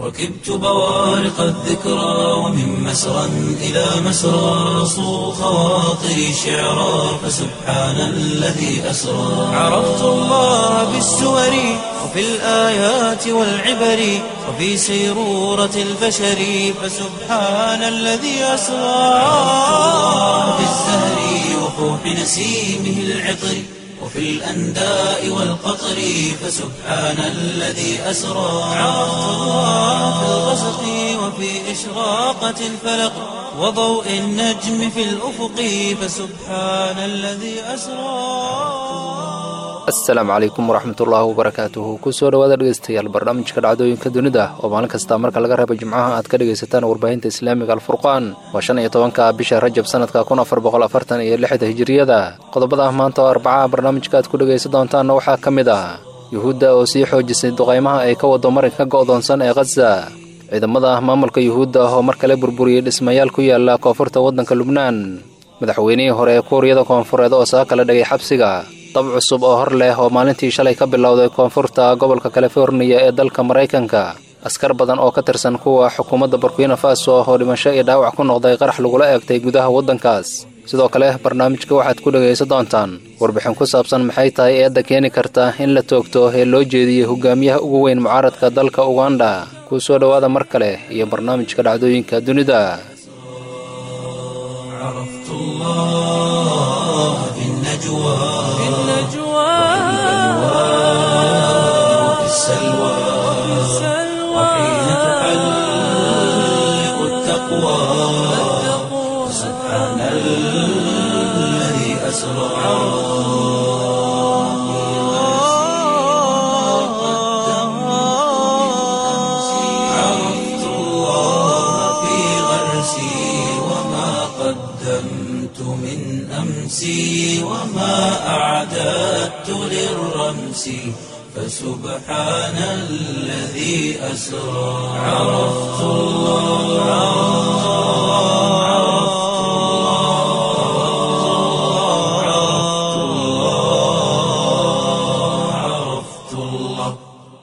ركبت بوارق الذكرى ومن مسرى إلى مسرى صو خواطري شعرا فسبحان الذي أسرى عرفت الله بالسور وفي الآيات والعبر وفي سيرورة البشر فسبحان الذي أسرى في الزهر وفوح نسيمه العطر وفي الأنداء والقطر فسبحان الذي أسرى عرفت الله في الغسق وفي إشراقة الفلق وضوء النجم في الأفق فسبحان الذي أسرى asalaamu calaykum waraxmatullaahi wabarakaatuhu kusoo dhawaada dhegeystayaal barnaamijka dhacdooyinka dunida oo maalin kasta marka laga reebo jimcaha aad ka dhegaysataan warbaahinta islaamiga alfurqaan waa shan iyo tobanka bisha rajab sanadka kun afar boqol afartan iyo lixda hijiriyada qodobada maanta oo arbacaha barnaamijka aad ku dhegaysan doontaanna waxaa ka mid ah yuhuudda oo sii xoojisay duqaymaha ay ka wado marinka go'doonsan ee khaza ciidamada maamulka yuhuudda oo mar kale burburiyey dhismayaal ku yaala koonfurta waddanka lubnaan madaxweynihii hore ee kuuriyada koonfureed oo saga kala dhigay xabsiga dab cusub oo hor leh oo maalintii shalay ka bilowday koonfurta gobolka californiya ee dalka maraykanka askar badan oo ka tirsan kuwa xukuumadda burkina faso oo dhimasho iyo dhaawac ku noqday qarax lagula eegtay gudaha waddankaas sidoo kale barnaamijka waxaad ku dhegaysan doontaan warbixin ku saabsan maxay tahay eedda keeni karta in la toogto ee loo jeediyey hogaamiyaha ugu weyn mucaaradka dalka uganda kuu soo dhowaada mar kale iyo barnaamijka dhacdooyinka dunida عرفت الله في النجوى في النجوى وفي السلوى وحين تحلق التقوى سبحان الذي أسرى عرفت الله في غرسي وما قدمت من أمسي وما أعددت للرمس فسبحان الذي أسرى عرفت الله عرفت الله عرفت الله عرفت الله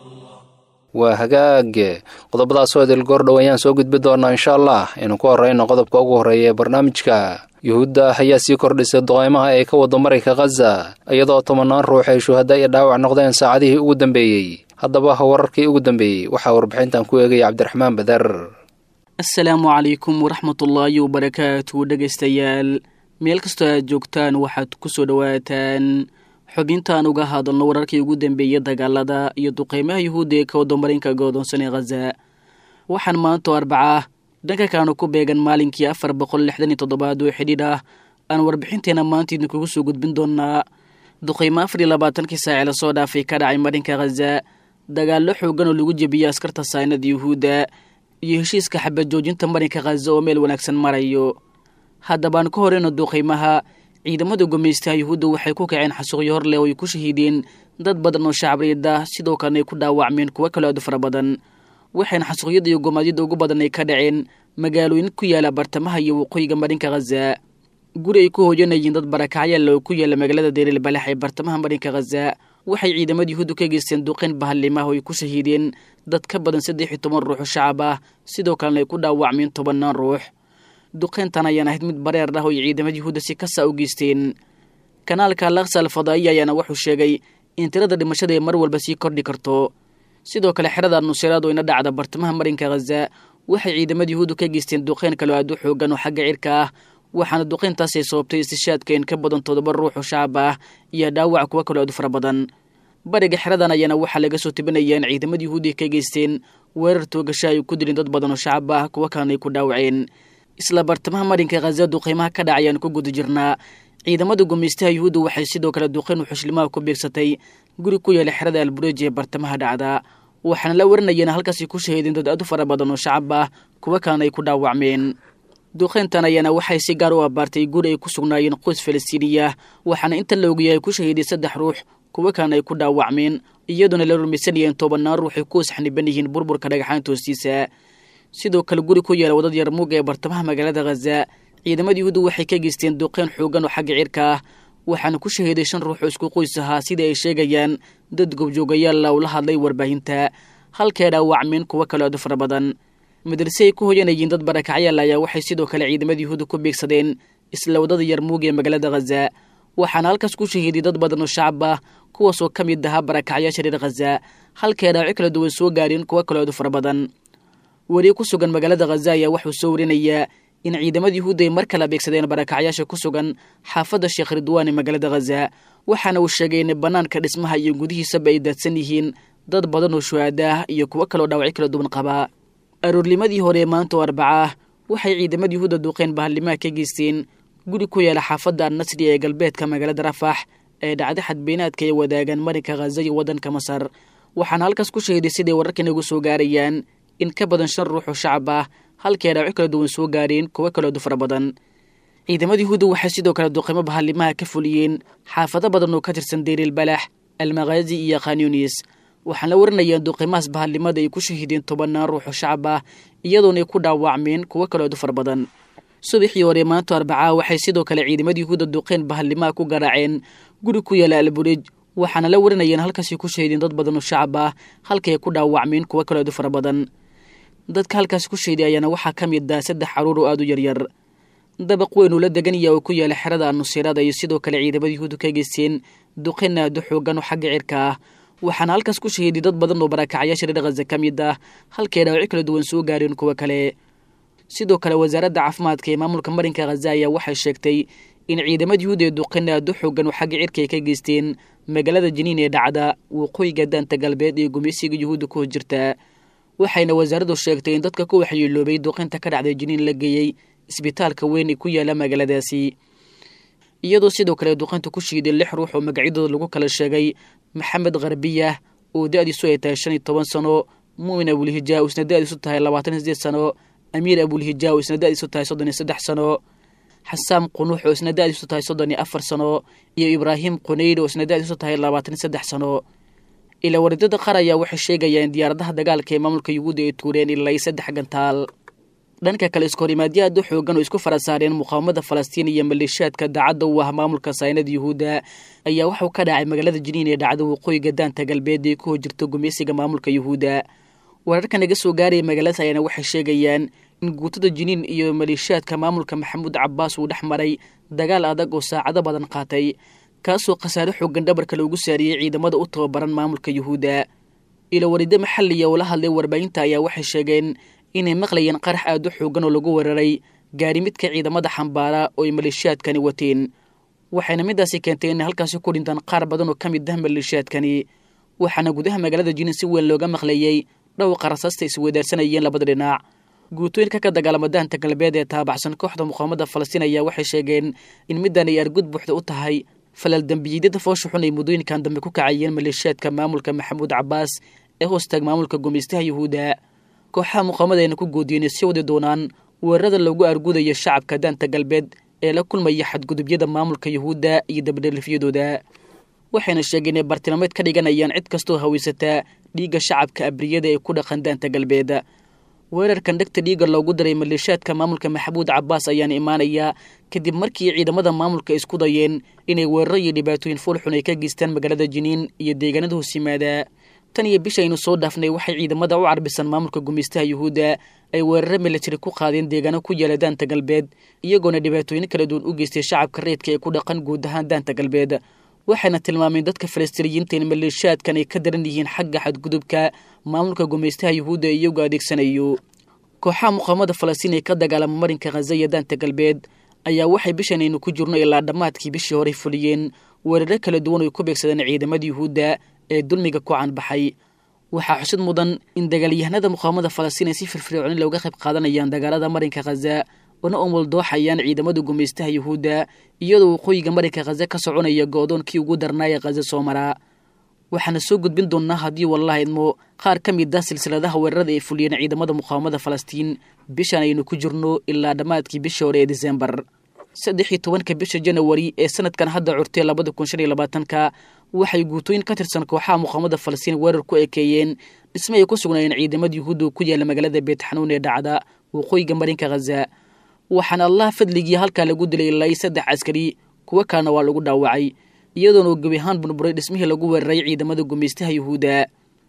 waa hagaage qodobadaasoo idil goordhow ayaan soo gudbi doonaa insha allah inuu ku horreyno qodobka ugu horreeya ee barnaamijka yuhuudda ayaa sii kordhisay duqaymaha ay ka wado marinka khaza iyadoo tobanaan ruux ay shuhada iyo dhaawac noqdeen saacadihii ugu dambeeyey haddaba wararkii ugu dambeeyey waxaa warbixintan ku eegaya cabdiraxmaan badar asalaamu calaykum waraxmatullaahi wabarakaatu dhegaystayaal meel kastoo aad joogtaan waxaad ku soo dhowaataan xubintaan uga hadalno wararkii ugu dambeeyey dagaalada iyo duqeymaha yuhuudda ee ka wado marinka go'doonsan ee khaza waxaan maantoo arbaca dhanka kaanu ku beegan maalinkii afar boqol lixdan iyo toddobaad oo xidhiidh ah aan warbixinteena maanta idinkugu soo gudbin doonaa duqeymo afar iyo labaatankii saaci lasoo dhaafay ka dhacay marinka khaza dagaallo xoogan oo lagu jebiyey askarta saynada yuhuudda iyo heshiiska xabad joojinta marinka khaza oo meel wanaagsan marayo haddabaan ka horeyno duqeymaha ciidamada gumaystaha yuhuudda waxay ku kaceen xasuuqyo hor leh oo ay ku shahiideen dad badan oo shacabreed ah sidoo kalena ay ku dhaawacmeen kuwo kaloo aad u fara badan waxayna xasuuqyada iyo gomaadyada ugu badan ay ka dhaceen magaalooyin ku yaala bartamaha iyo waqooyiga marinka khaza guri ay ku hooyanayeen dad barakacyaal oo ku yaala magaalada deelil balax ee bartamaha marinka khaza waxay ciidamada yuhuuddu ka geysteen duqeyn bahallimah oo ay ku shahiideen dad ka badan saddex iyo toban ruux oo shacab ah sidoo kalena ay ku dhaawacmeen tobannaan ruux duqeyntan ayaan ahayd mid bareer ah oo ay ciidamada yuhuudda si kasa u geysteen kanaalka laksa alfadaa'iya ayaana wuxuu sheegay in tirada dhimashada ee mar walba sii kordhi karto sidoo kale xerada nusiraad oo ina dhacda bartamaha marinka khaza waxay ciidamada yuhuuddu ka geysteen duqeyn kaloo aad u xoogan oo xagga cirka ah waxaana duqeyntaas ay sababtay istishaadka in ka badan toddoba ruux oo shacab ah iyo dhaawac kuwo kaloo aad u fara badan bariga xeradan ayaana waxaa laga soo tibinaya in ciidamada yuhuudda ka geysteen weerar toogasho ay ku dileen dad badan oo shacab ah kuwo kalena ay ku dhaawaceen isla bartamaha marinka khaza duqeymaha ka dhacayaan ku guda jirnaa ciidamada gumaystaha yuhuudda waxay sidoo kale duqeyn xushlimaha ku beegsatay guri ku yaala xerada albureji ee bartamaha dhacda waxaana la warinayeen halkaasi ku shahiideen dad aad u fara badan oo shacab ah kuwo kalena ay ku dhaawacmeen duqeyntan ayaana waxay si gaar u abaartay guri ay ku sugnaayeen qoys falastiiniya waxaana inta la ogyahay ku shahiiday saddex ruux kuwo kalena ay ku dhaawacmeen iyadoona la rumaysanayeen tobanaan ruux ay ku wasxniban yihiin burburka dhagaxaanta hoostiisa sidoo kale guri ku yaala wadad yarmuuga ee bartamaha magaalada khaza ciidamada yuhuudda waxay ka geysteen duqeyn xoogan oo xagga cirka ah waxaana ku shahiiday shan ruux oo isku qoys ahaa sidai ay sheegayaan dad gobjoogayaalla ula hadlay warbaahinta halkay dhaawacmeen kuwo kale aadu fara badan madarse ay ku hoyanayeen dad barakacyaal ayaa waxay sidoo kale ciidamada yuhuudda ku beegsadeen isla waddada yarmuug ee magaalada khaza waxaana halkaas ku shahiiday dad badan oo shacab ah kuwaasoo ka mid ahaa barakacyaasha reer khaza halkay dhaawacyo kala duwan soo gaareen kuwo kale aadu fara badan weri ku sugan magaalada khaza ayaa wuxuu soo warinayaa in ciidamada yuhuudda ay mar kala beegsadeen barakacyaasha ku sugan xaafadda sheekh ridwaan ee magaalada khaza waxaana uu sheegay in bannaanka dhismaha iyo gudihiisaba ay daadsan yihiin dad badan oo shuhaada ah iyo kuwo kaleo dhaawacyo kala duwan qabaa aroornimadii hore ee maanta oo arbaca ah waxay ciidamada yuhuudda duuqeen bahalimaha ka geysteen guri ku yaala xaafadda annasri ee galbeedka magaalada rafax ee dhacda xadbeenaadka ay wadaagaan marinka khaza iyo waddanka masar waxaana halkaas ku sheeday siday wararkan ugu soo gaarayaan in ka badan shan ruux oo shacab ah halkii ay dhaawacyo kala duwan soo gaareen kuwo kaleodu fara badan ciidamada yuhuudda waxay sidoo kale duqeymo bahalimaha ka fuliyeen xaafado badan oo ka tirsan deyril balax almakhaazi iyo khanyunis waxaan la warinayaan duqeymahaas bahallimada ay ku shahiideen tobannaan ruux oo shacab ah iyadoona ay ku dhaawacmeen kuwo kaleodu fara badan subaxii hore maanta arbacaa waxay sidoo kale ciidamada yuhuudda duqeyn bahalimaha ku garaaceen guri ku yaala alburej waxaana la warinayaan halkaasay ku shahiideen dad badan oo shacab ah halkay ku dhaawacmeen kuwo kaleodu fara badan dadka halkaas ku shayday ayaana waxaa ka mid ah saddex caruur oo aada u yaryar dabaq weyn uu la deganaya oo ku yaala xerada anusirada iyo sidoo kale ciidamada yuhuuddu ka geysteen duqeyn aada xoogan oo xagga cirka ah waxaana halkaas ku shahiiday dad badan oo barakacyaasha reer khaza ka mid ah halkay dhaawacyo kala duwan soo gaareen kuwo kale sidoo kale wasaaradda caafimaadka ee maamulka marinka khaza ayaa waxay sheegtay in ciidamada yuhuud ee duqeyn aada u xoogan oo xagga cirka ay ka geysteen magaalada janiin ee dhacda waqooyiga daanta galbeed ee gumeysiga yuhuudda ku hos jirta waxayna wasaaraddu sheegtay in dadka ku waxyeeloobay duqeynta ka dhacday jiniin la geeyey isbitaalka weyn ee ku yaala magaaladaasi iyadoo sidoo kale duqeynta ku shiiday lix ruux oo magacyadooda lagu kala sheegay maxamed kharbiyah oo da-diisu ay tahay shan iyo toban sano muumin abulhijaa oo isna da-diisu tahay labaatan iyo sideed sano amiir abulhijaa oo isna da-diisu tahay soddon iyo saddex sano xasaam qunuux oo isna da-diisu tahay soddon iyo afar sano iyo ibraahim qunayd oo isna da-diisu tahay labaatan iyo saddex sano ilaa waridada qaar ayaa waxay sheegayaan diyaaradaha dagaalka ee maamulka yuhuudda ay tuureen ilaa saddex gantaal dhanka kale iskohorimaadyo aada u xoogan oo isku fara saareen muqaawamada falastiin iyo maleeshiyaadka daacadda u ah maamulka saynada yuhuudda ayaa waxuu ka dhacay magaalada jiniin ee dhacda waqooyiga daanta galbeed ee ku hojirta gumeysiga maamulka yuhuudda wararka naga soo gaaraya magaaladaas ayaana waxay sheegayaan in guutada jiniin iyo maleeshiyaadka maamulka maxamuud cabaas uu dhex maray dagaal adag oo saacado badan qaatay kaasoo khasaare xoogan dhabarka loogu saariyey ciidamada u tababaran maamulka yuhuudda ilo warido maxaliya oo la hadlay warbaahinta ayaa waxay sheegeen inay maqlayeen qarax aada u xoogan oo lagu weeraray gaari midka ciidamada xambaara oo ay maleeshiyaadkani wateen waxayna midaasi keentay inay halkaasi ku dhintaan qaar badan oo ka mid ah maleeshiyaadkani waxaana gudaha magaalada jiniin si weyn looga maqlayey dhowqa rasaasta isweydaarsanayeen labada dhinac guutooyinka ka dagaalama daanta galbeed ee taabaxsan kooxda muqaawamada falastiin ayaa waxay sheegeen in middan ay argud buuxda u tahay falal dembiyidyada foosha xun ay muddooyinkan dambe ku kacayeen maleeshiyaadka maamulka maxamuud cabaas ee hoostaag maamulka gumeystaha yuhuudda kooxaha muqaawamada ayna ku goodiyeen si wadi doonaan weerarada loogu argudayo shacabka daanta galbeed ee la kulmaya xadgudubyada maamulka yuhuudda iyo dabadhelifyadooda waxayna sheegeen inay bartilmaameed ka dhiganayaan cid kastoo haweysataa dhiigga shacabka abriyada ee ku dhaqan daanta galbeed weerarkan dhegta dhiigga loogu daray maleeshiyaadka maamulka maxamuud cabaas ayaana imaanayaa kadib markii ciidamada maamulka isku dayeen inay weeraro iyo dhibaatooyin fuulxun ay ka geystaan magaalada jiniin iyo deegaanada hoos yimaada tan iyo bishaynu soo dhaafnay waxay ciidamada u carbisan maamulka gumeystaha yuhuudda ay weeraro militari ku qaadeen deegaano ku yaala daanta galbeed iyagoona dhibaatooyin kala duwan u geystay shacabka reedka ee ku dhaqan guud ahaan daanta galbeed waxayna tilmaameen dadka falastiiniyiinta in maleeshiyaadkan ay ka daran yihiin xagga xadgudubka maamulka gumeystaha yuhuudda ee iyagu adeegsanayo kooxaha muqaawamada falastiin ee ka dagaalama marinka khaza iyo daanta galbeed ayaa waxay bishan aynu ku jirno ilaa dhammaadkii bishii horey fuliyeen weeraro kala duwan oy ku beegsadeen ciidamada yuhuudda ee dulmiga ku caanbaxay waxaa xusid mudan in dagaalyahanada muqaawamada falastiin ay si firfircooni looga qayb qaadanayaan dagaalada marinka khaza una umwaldooxayaan ciidamada gumeystaha yuhuudda iyadoo waqooyiga marinka khaza ka soconaya go-doonkii ugu darnaaya khaza soo maraa waxaana soo gudbin doonnaa haddii wallaha idmo qaar ka mid ah silsiladaha weerarada ay fuliyeen ciidamada muqaawamada falastiin bishan aynu ku jirno ilaa dhammaadkii bishii hore ee disembar saddex iyo tobanka bisha janawari ee sanadkan hadda curtay labada kun shan iyo labaatanka waxay guutooyin ka tirsan kooxaha muqaawamada falastiin weerar ku ekeeyeen dhisme ay ku sugnaayeen ciidamada yuhuudda ku yaala magaalada beetxanuun ee dhacda waqooyiga marinka khaza waxaana allaha fadligii halkaa lagu dilay ilaa saddex askari kuwo kalena waa lagu dhaawacay iyadoona uu gebi ahaan burburay dhismihii lagu weeraray ciidamada gumeystaha yuhuudda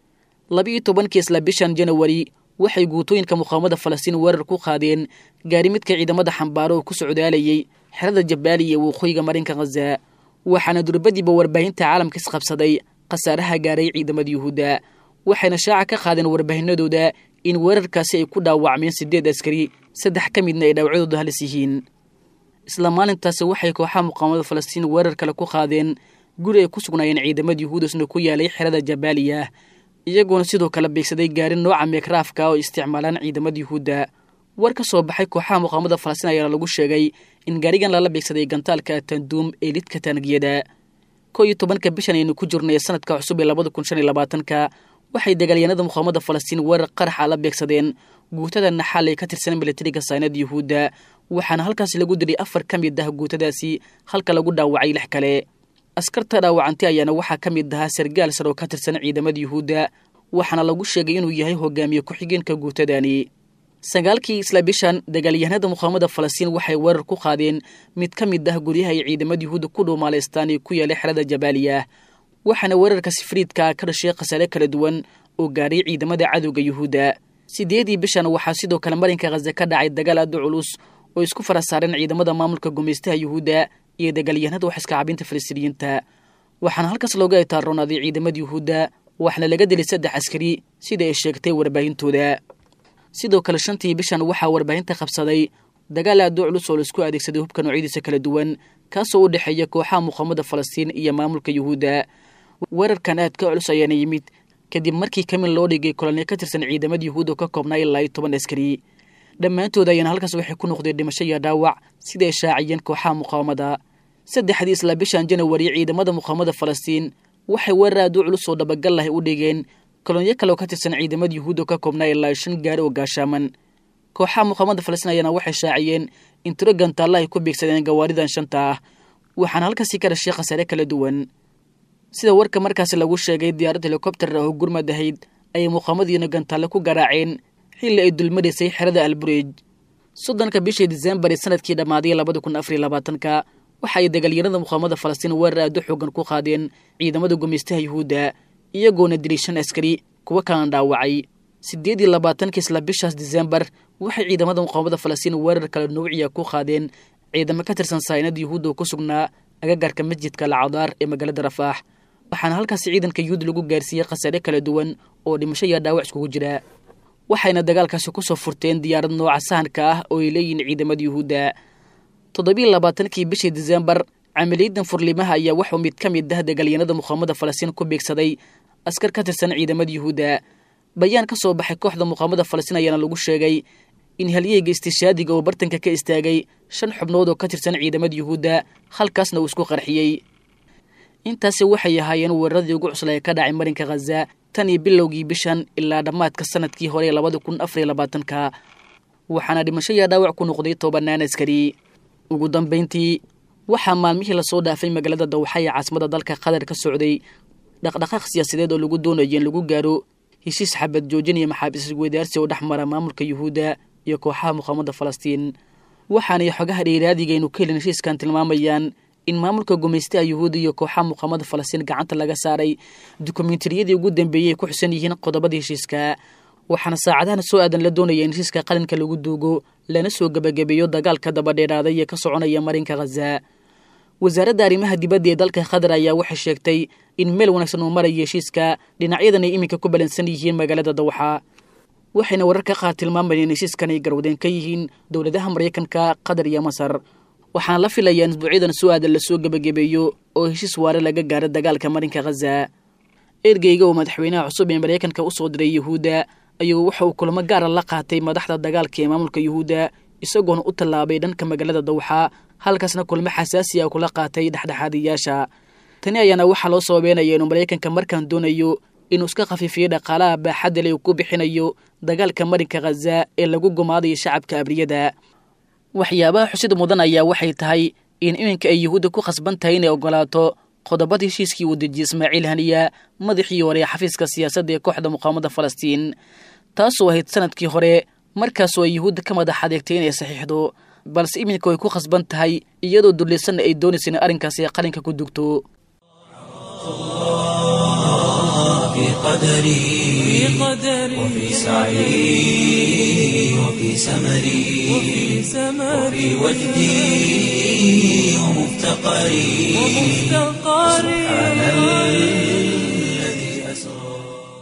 labiiyo tobankii isla bishan janawari waxay guutooyinka muqaawamada falastiin weerar ku qaadeen gaari midka ciidamada xambaaro oo ku socdaalayay xerada jabaaliya ee waqooyiga marinka khaza waxaana durbadiiba warbaahinta caalamka isqabsaday khasaaraha gaaray ciidamada yuhuudda waxayna shaaca ka qaadeen warbaahinadooda in weerarkaasi ay ku dhaawacmeen siddeed askari saddex ka midna ay dhaawacyadooda halis yihiin isla maalintaasi waxay kooxaha muqaawamada falastiin weerar kale ku qaadeen guri ay ku sugnaayeen ciidamada yuhuudasna ku yaalay xerada jabaaliya iyagoona sidoo kale beegsaday gaari nooca meekraafka oo isticmaalaan ciidamada yuhuudda war ka soo baxay kooxaha muqaawamada falastiin ayaana lagu sheegay in gaarigan lala beegsaday gantaalka tanduum ee lidka taanagiyada koo iyo tobanka bishan aynu ku jirnay sanadka cusub ee labada kun shan iyo labaatanka waxay dagaalyahanada muqaawamada falastiin weerar qaraxa la beegsadeen guutada naxaal ee ka tirsan milatariga saynada yuhuudda waxaana halkaasi lagu dilay afar ka mid ah guutadaasi halka lagu dhaawacay lix kale askarta dhaawacantay ayaana waxaa ka mid ahaa sargaal sar oo ka tirsan ciidamada yuhuudda waxaana lagu sheegay inuu yahay hogaamiye ku-xigeenka guutadani sagaalkii isla bishan dagaalyahanada muqaawamada falastiin waxay weerar ku qaadeen mid ka mid ah guryaha ay ciidamada yuhuudda ku dhuumaalaystaan ee ku yaalay xerada jabaaliya waxaana weerarka sifriidka ka dhashay khasaare kala duwan oo gaadhay ciidamada cadowga yuhuudda sideedii bishan waxaa sidoo kale marinka khaza ka dhacay dagaal aada culus oo isku fara saareen ciidamada maamulka gumaystaha yuhuudda iyo dagaalyahanada wax iska cabinta falastiiniyiinta waxaana halkaas looga itaarroonaaday ciidamada yuhuudda waxaana laga dilay saddex askari sida ay sheegtay warbaahintooda sidoo kale shantii bishan waxaa warbaahinta qabsaday dagaal aada u culus oo laisku adeegsaday hubka noocyadiisa kala duwan kaasoo u dhexeeya kooxaha muqaawamada falastiin iyo maamulka yuhuudda weerarkan aadka culus ayaana yimid kadib markii kamin loo dhigay kolonyo ka tirsan ciidamada yuhuudda oo ka koobnaa ilaa iyo toban askari dhammaantood ayaana halkaas waxay ku noqdeen dhimasho iyo dhaawac sida ay shaaciyeen kooxaha muqaawamada saddexdii isla bishan janawari ciidamada muqaawamada falastiin waxay weerar aad u culus oo dhabagal lahay u dhigeen kolonyo kale oo ka tirsan ciidamada yuhuudda oo ka koobnaa ilaa shan gaari oo gaashaaman kooxaha muqaawamada falastiin ayaana waxay shaaciyeen in tiro gantaalla ay ku beegsadeen gawaaridan shanta ah waxaana halkaasi ka dhashay khasaare kala duwan sida warka markaasi lagu sheegay diyaarad helikobter ah oo gurmad ahayd ayay muqaamadiina gantaalle ku garaaceen xilli ay dulmadaysay xerada albureej soddonka bishii disembar ee sanadkii dhammaaday labada kun afar iyo labaatanka waxa ay dagaalyanada muqaamada falastiin weerar aada u xoogan ku qaadeen ciidamada gumaystaha yuhuudda iyagoona dilay shan askari kuwa kalena dhaawacay siddeed iyo labaatanka isla bishaas disembar waxay ciidamada muqaamada falastiin weerar kale nuuciya ku qaadeen ciidamo ka tirsan saynada yuhuudda oo ku sugnaa agagaarka masjidka lacadaar ee magaalada rafaax waxaana halkaasi ciidanka yuhuud lagu gaarsiiyey khasaare kala duwan oo dhimasho iyo dhaawac iskugu jira waxayna dagaalkaasi kusoo furteen diyaarad nooca sahanka ah oo ay leeyihiin ciidamada yuhuudda toddobiiy labaatankii bishii disembar camaliyadan furlimaha ayaa waxuu mid ka mid ah dagaalyanada muqaamada falastiin ku beegsaday askar ka tirsan ciidamada yuhuudda bayaan ka soo baxay kooxda muqaamada falastiin ayaana lagu sheegay in halyeyga istishaadiga oo bartanka ka istaagay shan xubnood oo ka tirsan ciidamada yuhuudda halkaasna uu isku qarxiyey intaasi waxay ahaayeen weeraradii ugu cusla ee ka dhacay marinka khaza tan iyo bilowgii bishan ilaa dhammaadka sanadkii hore ee labada kun afariyo labaatanka waxaana dhimasho iyo dhaawac ku noqday tobanaan askari ugu dambayntii waxaa maalmihii lasoo dhaafay magaalada dawxa ee caasimada dalka qatar ka socday dhaqdhaqaaq siyaasadeed oo lagu doonayo in lagu gaaro heshiis xabad joojin iyo maxaabiis isweydaarsi oo dhex mara maamulka yuhuudda iyo kooxaha muqaamada falastiin waxaanay xogaha dheeraadiga aynu ka helin heshiiskan tilmaamayaan in maamulka gumaystaha yuhuudda iyo kooxaha muqaamada falastiin gacanta laga saaray dukumentariyadii ugu dambeeyey ay ku xusan yihiin qodobada heshiiska waxaana saacadahan soo aadan la doonaya in heshiiska qalinka lagu duugo lana soo gebagabeeyo dagaalka dabadheeraaday ee ka soconaya marinka khaza wasaaradda arrimaha dibadda ee dalka qatar ayaa waxay sheegtay in meel wanaagsan uu maraya heshiiska dhinacyadan ay iminka ku balansan yihiin magaalada dawxa waxayna wararka qaar tilmaamayeen in heshiiskan ay garwadeen ka yihiin dowladaha maraykanka qatar iyo masar waxaana la filayaa in isbuucyadan soo aadan lasoo gebagabeeyo oo heshiis waare laga gaaro dagaalka marinka khaza ergeyga oo madaxweynaha cusub ee maraykanka usoo diray yuhuudda ayuu waxa uu kulamo gaara la qaatay madaxda dagaalka ee maamulka yuhuudda isagoona u tallaabay dhanka magaalada dawxa halkaasna kulmo xasaasi ah kula qaatay dhexdhexaadiyaasha tani ayaana waxaa loo sababeynaya inuu maraykanka markaan doonayo inuu iska khafiifiyo dhaqaalaha baaxadda le uu ku bixinayo dagaalka marinka khaza ee lagu gumaadayo shacabka abriyada waxyaabaha xusid mudan ayaa waxay tahay in iminka ay yuhuudda ku khasban tahay inay ogolaato qodobada heshiiskii uu dejiyey ismaaciil haniya madaxii hore xafiiska siyaasadda ee kooxda muqaamada falastiin taasoo ahayd sanadkii hore markaasoo ay yuhuudda ka madax adeegtay inay saxiixdo balse iminka way ku khasban tahay iyadoo dullaysanna ay doonaysa in arrinkaasi qalinka ku dugto في قدري وفي سعي وفي سمري وفي وجدي ومفتقري سبحان الذي أسرى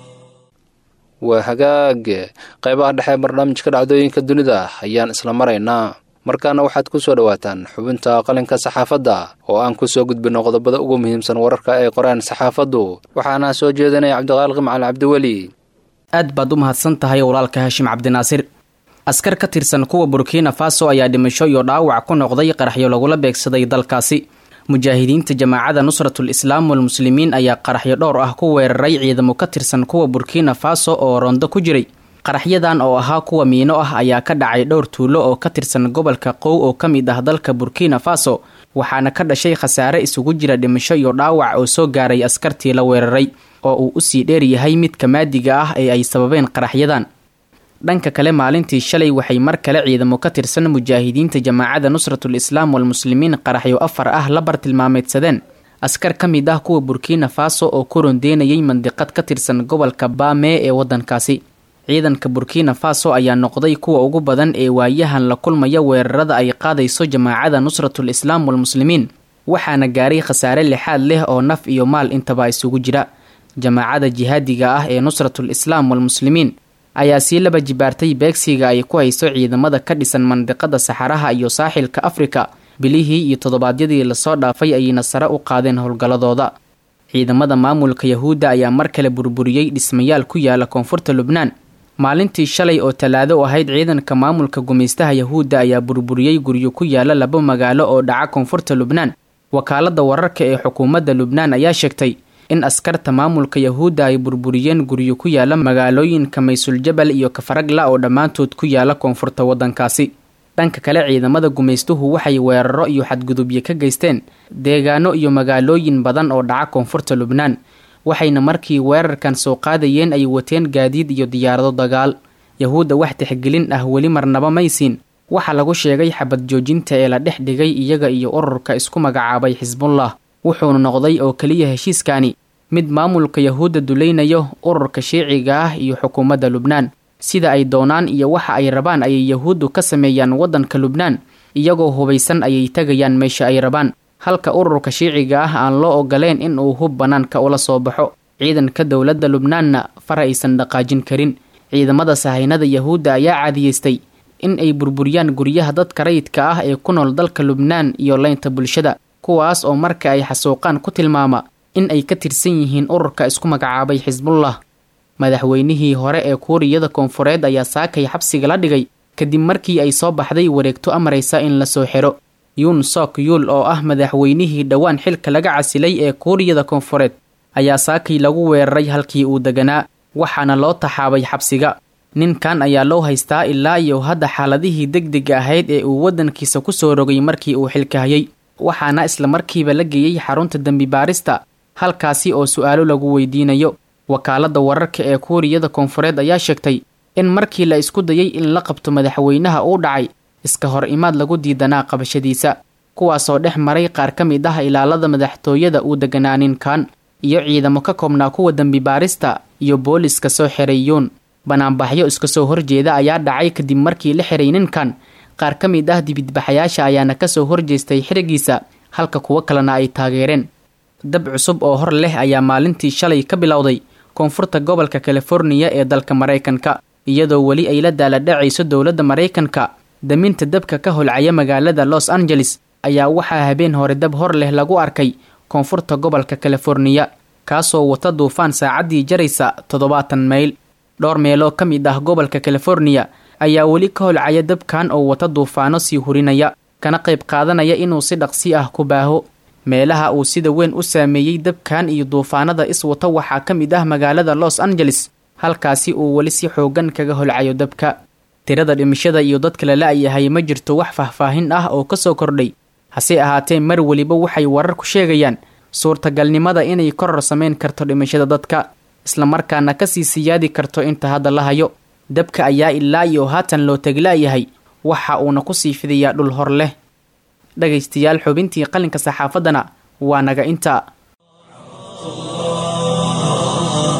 waa hagaag qaybaha dhexe barnaamijka dhacdooyinka dunida ayaan isla maraynaa markaana waxaad ku soo dhowaataan xubinta qalinka saxaafadda oo aan ku soo gudbinno qodobada ugu muhiimsan wararka ay qoreen saxaafaddu waxaana soo jeedinaya cabdiqaaliq macali cabdiweli aad baad u mahadsan tahay walaalka hashim cabdinaasir askar ka tirsan kuwa burkina faso ayaa dhimasho iyo dhaawac ku noqday qaraxyo lagula beegsaday dalkaasi mujaahidiinta jamaacada nusratul islaam walmuslimiin ayaa qaraxyo dhowr ah ku weeraray ciidamo ka tirsan kuwa burkina faso oo rondo ku jiray qaraxyadan oo ahaa kuwa miino ah ayaa ka dhacay dhowr tuulo oo ka tirsan gobolka qow oo ka mid ah dalka burkina faso waxaana ka dhashay khasaare isugu jira dhimasho iyo dhaawac oo soo gaaray askartii la weeraray oo uu usii dheer yahay midka maadiga ah ee ay sababeen qaraxyadan dhanka kale maalintii shalay waxay mar kale ciidamo ka tirsan mujaahidiinta jamaacada nusratul islaam walmuslimiin qaraxyo afar ah la bartilmaameedsadeen askar ka mid ah kuwa burkina faso oo ku rondeynayay mandiqad ka tirsan gobolka baamee ee waddankaasi ciidanka burkina faso ayaa noqday kuwa ugu badan ee waayahan la kulmaya weerarada ay qaadayso jamaacada nusratul islaam walmuslimiin waxaana gaaray khasaare lixaad leh oo naf iyo maal intaba isugu jira jamaacada jihaadiga ah ee nusratul islaam walmuslimiin ayaa sii laba jibaartay beegsiga ay ku hayso ciidamada ka dhisan mandiqada saxaraha iyo saaxilka afrika bilihii iyo toddobaadyadii lasoo dhaafay ayayna sare u qaadeen howlgalladooda ciidamada maamulka yahuudda ayaa mar kale burburiyey dhismayaal ku yaala koonfurta lubnaan maalintii shalay oo talaado ahayd ciidanka maamulka gumaystaha yahuudda ayaa burburiyey guryo ku yaala laba magaalo oo dhaca koonfurta lubnaan wakaalada wararka ee xukuumadda lubnaan ayaa sheegtay in askarta maamulka yahuudda ay burburiyeen guryo ku yaala magaalooyinka maysuljabal iyo kafaragla oo dhammaantood ku yaala koonfurta waddankaasi dhanka kale ciidamada gumaystuhu waxay weeraro iyo xadgudubyo ka geysteen deegaano iyo magaalooyin badan oo dhaca koonfurta lubnaan waxayna markii weerarkan soo qaadayeen ay wateen gaadiid iyo diyaarado dagaal yahuudda wax tixgelin ah weli marnaba maysiin waxaa lagu sheegay xabad joojinta ee la dhex dhigay iyaga iyo ururka isku magacaabay xisbullah wuxuuna noqday oo keliya heshiiskani mid maamulka yahuudda dulaynayo ururka shiiciga ah iyo xukuumadda lubnaan sida ay doonaan iyo waxa ay rabaan ayay yahuuddu ka sameeyaan waddanka lubnaan iyagoo hubaysan ayay tegayaan meesha ay rabaan halka ururka shiiciga ah aan loo ogoleen in uu hub bannaanka ula soo baxo ciidanka dowladda lubnaanna far aysan dhaqaajin karin ciidamada sahaynada yahuudda ayaa caadiyeystay in ay burburiyaan guryaha dadka rayidka ah ee ku nool dalka lubnaan iyo leynta bulshada kuwaas oo marka ay xasuuqaan ku tilmaama in ay ka tirsan yihiin ururka isku magacaabay xisbullah madaxweynihii hore ee kuuriyada koonfureed ayaa saakay xabsiga la dhigay kadib markii ay soo baxday wareegto amaraysa in lasoo xiro yuun sok yuul oo ah madaxweynihii dhowaan xilka laga casilay ee kuuriyada koonfureed ayaa saakay lagu weeraray halkii uu deganaa waxaana loo taxaabay xabsiga ninkan ayaa loo haystaa ilaa iyo hadda xaaladihii degdega ahayd ee uu waddankiisa kusoo rogay markii uu xilka hayay waxaana isla markiiba la geeyey xarunta dembi baarista halkaasi oo su-aalo lagu weydiinayo wakaalada wararka ee kuuriyada koonfureed ayaa sheegtay in markii la isku dayay in la qabto madaxweynaha uu dhacay iska hor imaad lagu diidanaa qabashadiisa kuwaasoo dhex maray qaar ka mid ah ilaalada madaxtooyada uu deganaa ninkan iyo ciidamo ka koobnaa kuwa dembi baarista iyo booliska soo xiray yuun banaanbaxyo iska soo horjeeda ayaa dhacay kadib markii la xiray ninkan qaar ka mid ah dibidbaxayaasha ayaana kasoo horjeestay xirigiisa halka kuwo kalena ay taageereen dab cusub oo hor leh ayaa maalintii shalay ka bilowday koonfurta gobolka californiya ee dalka maraykanka iyadoo weli ay la daaladhacayso dowladda maraykanka daminta dabka ka holcaya magaalada los angeles ayaa waxaa habeen hore dab hor leh lagu arkay koonfurta gobolka californiya kaasoo wata duufaan saacaddii jaraysa toddobaatan mayl dhowr meeloo ka mid ah gobolka californiya ayaa weli ka holcaya dabkan oo wata duufaano sii hurinaya kana qayb qaadanaya inuu si dhaqsi ah ku baaho meelaha uu sida weyn u saameeyey dabkan iyo duufaanada iswata waxaa ka mid ah magaalada los angeles halkaasi uu weli si xoogan kaga holcayo dabka tirada dhimashada iyo dadka la la-yahay ma jirto wax faahfaahin ah oo kasoo kordhay hase ahaatee mar weliba waxay wararku sheegayaan suurtagalnimada inay koror sameyn karto dhimashada dadka islamarkaana kasii siyaadi karto inta hadda la hayo dabka ayaa ilaa iyo haatan loo tagla-yahay waxa uuna kusii fidayaa dhul hor leh dhagaystayaal xubintii qalinka saxaafaddana waa naga inta في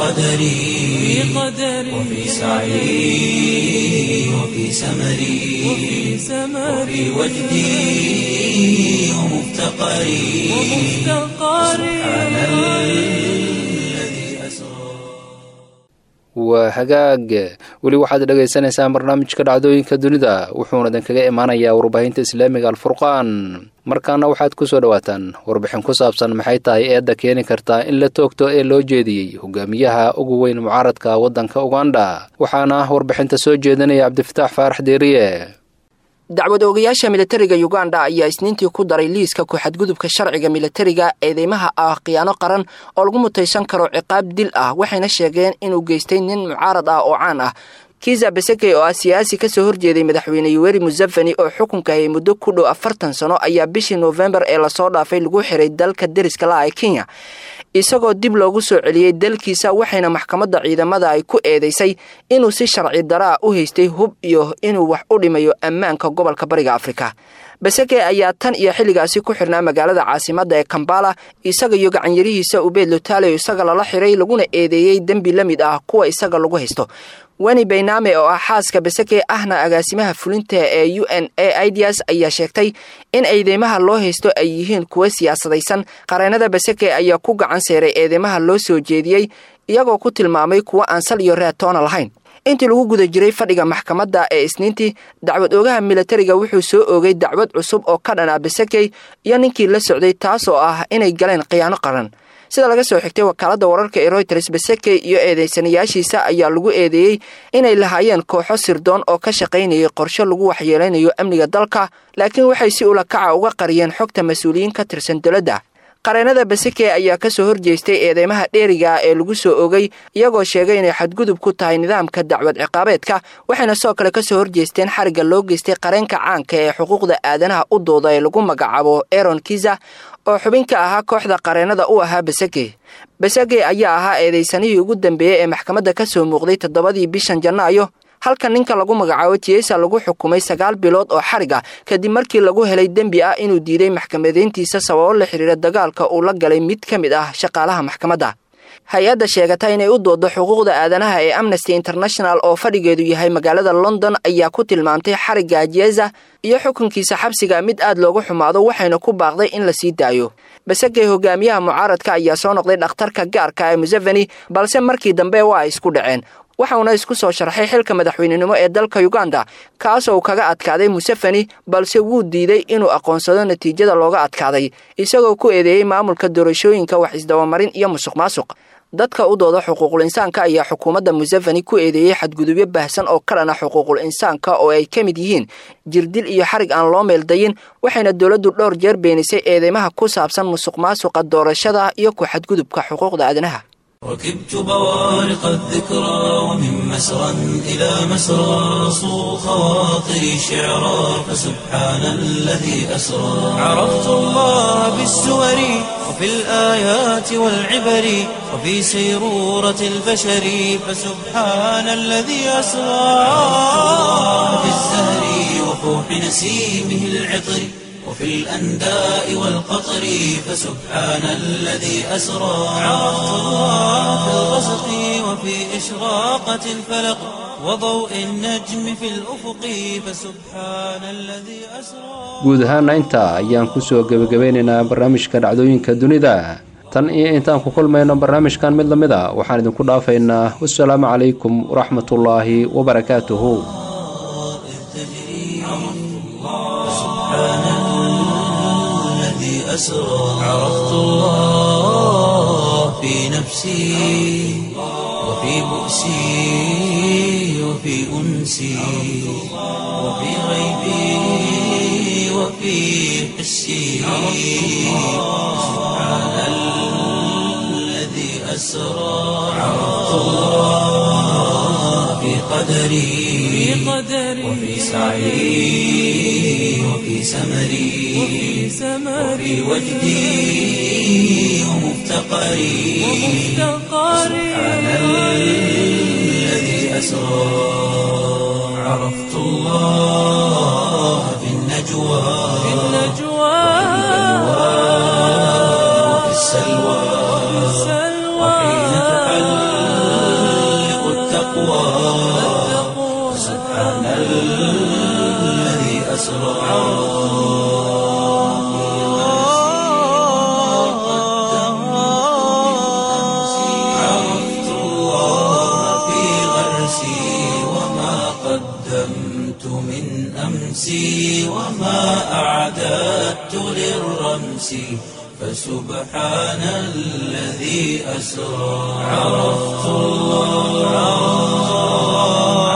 قدري وفي سعي وفي سمري وفي وجدي ومفتقري سبحان الذي أسرى waa hagaag weli waxaad dhagaysanaysaan barnaamijka dhacdooyinka dunida wuxuuna idinkaga imaanayaa warbaahinta islaamiga alfurqaan markaana waxaad ku soo dhowaataan warbixin ku saabsan maxay tahay eedda keeni kartaa in la toogto ee loo jeediyey hogaamiyaha ugu weyn mucaaradka waddanka uganda waxaana warbixinta soo jeedinaya cabdifataax faarax deeriye dacwad oogayaasha militariga uganda ayaa isniintii ku daray liiska ku-xadgudubka sharciga militariga eedeymaha ah khiyaano qaran oo lagu mutaysan karo ciqaab dil ah waxayna sheegeen inuu geystay nin mucaarad ah oo caan ah kiza beseke oo ah siyaasi kasoo horjeeday madaxweyne yuweri museveni oo xukunka hayay muddo ku dhow afartan sano ayaa bishii noofembar ee lasoo dhaafay lagu xiray dalka deriska la-a ee kenya isagoo dib loogu soo celiyey dalkiisa waxayna maxkamadda ciidamada ay ku eedeysay inuu si sharci daraa u haystay hub iyo inuu wax u dhimayo ammaanka gobolka bariga afrika beseke ayaa tan iyo xilligaasi ku xirnaa magaalada caasimadda ee kambala isaga iyo gacanyarihiisa ubeed lotale isaga lala xiray laguna eedeeyey dembi la mid ah kuwa isaga lagu haysto weni bayname oo ah xaaska beseke ahna agaasimaha fulinta ee u n a ids ayaa sheegtay in eedeymaha loo haysto ay yihiin kuwa siyaasadaysan qareenada beseke ayaa ku gacan seeray eedeymaha loo soo jeediyey iyagoo ku tilmaamay kuwa aan sal iyo reetoona lahayn intii lagu guda jiray fadhiga maxkamadda ee isniintii dacwad oogaha militariga wuxuu soo oogay dacwad cusub oo ka dhan ah besekey iyo ninkii la socday taas oo ah inay galeen khiyaano qaran sida laga soo xigtay wakaaladda wararka ee royters beseke iyo eedeysanayaashiisa ayaa lagu eedeeyey inay lahaayeen kooxo sirdoon oo ka shaqaynayay qorshe lagu waxyeeleynayo amniga dalka laakiin waxay si ulakaca uga qariyeen xogta mas-uuliyiin ka tirsan dowladda qareenada beseke ayaa ka soo horjeestay eedeymaha dheeriga ee lagu soo ogay iyagoo sheegay inay xadgudub ku tahay nidaamka dacwad ciqaabeedka waxayna sidoo kale ka soo horjeesteen xarigga loo geystay qareenka caanka ee xuquuqda aadanaha u dooda ee lagu magacaabo eron kiza oo xubin ka ahaa kooxda qareenada u ahaa beseke beseke ayaa ahaa eedeysanihii ugu dambeeyey ee maxkamadda ka soo muuqday toddobadii bishan janaayo halka ninka lagu magacaabo tiesa lagu xukumay sagaal bilood oo xarig ah kadib markii lagu helay dembi ah inuu diiday maxkamadeyntiisa sababo la xiriira dagaalka uu la galay mid ka mid ah shaqaalaha maxkamadda hay-adda sheegata inay u doodo xuquuqda aadanaha ee amnesty international oo fadhigeedu yahay magaalada london ayaa ku tilmaamtay xarigga jeza iyo xukunkiisa xabsiga mid aad loogu xumaado waxayna ku baaqday in la sii daayo basegey hogaamiyaha mucaaradka ayaa soo noqday dhakhtarka gaarka ee museveni balse markii dambe waa ay isku dhaceen waxauna isku soo sharxay xilka madaxweynenimo ee dalka uganda kaasoo kaga adkaaday museveni balse wuu diiday inuu aqoonsado natiijada looga adkaaday isagoo ku eedeeyey maamulka doorashooyinka wax isdabamarin iyo musuq maasuq dadka u dooda xuquuqul insaanka ayaa xukuumadda museveni ku eedeeyey xadgudubyo baahsan oo ka dhana xuquuqul insaanka oo ay ka mid yihiin jirdil iyo xarig aan loo meeldayin waxayna dowladdu dhowr jeer beenisay eedeymaha ku saabsan musuq maasuqa doorashada iyo ku xadgudubka xuquuqda aadanaha ركبت بوارق الذكرى ومن مسرى إلى مسرى صو خواطري شعرا فسبحان الذي أسرى عرفت الله بالسور وفي الآيات والعبر وفي سيرورة البشر فسبحان الذي أسرى في الزهر وفوح نسيمه العطر وفي الأنداء والقطر فسبحان الذي أسرى عرفت الله في الغسق وفي إشراقة الفلق وضوء النجم في الأفق فسبحان الذي أسرى guud ahaana intaa ayaan kusoo gebagabeynaynaa barnaamijka dhacdooyinka dunida tan iyo intaan ku kulmayno barnaamijkan mid la mid a waxaan idinku dhaafaynaa wasalaamu calaykum waraxmatullaahi wabarakaatuhu أسرى عرفت الله في نفسي وفي بؤسي وفي أنسي وفي غيبي وفي حسي سبحان الذي أسرى عرفت الله في قدري وفي سعي وفي سمري وفي وجدي ومفتقري سبحان الذي أسرى عرفت الله في النجوى وفي السلوى وحين تحلق الذي أسرى عرفت الله في غرسي وما قدمت من أمسي وما أعددت للرمس فسبحان الذي أسرى عرفت الله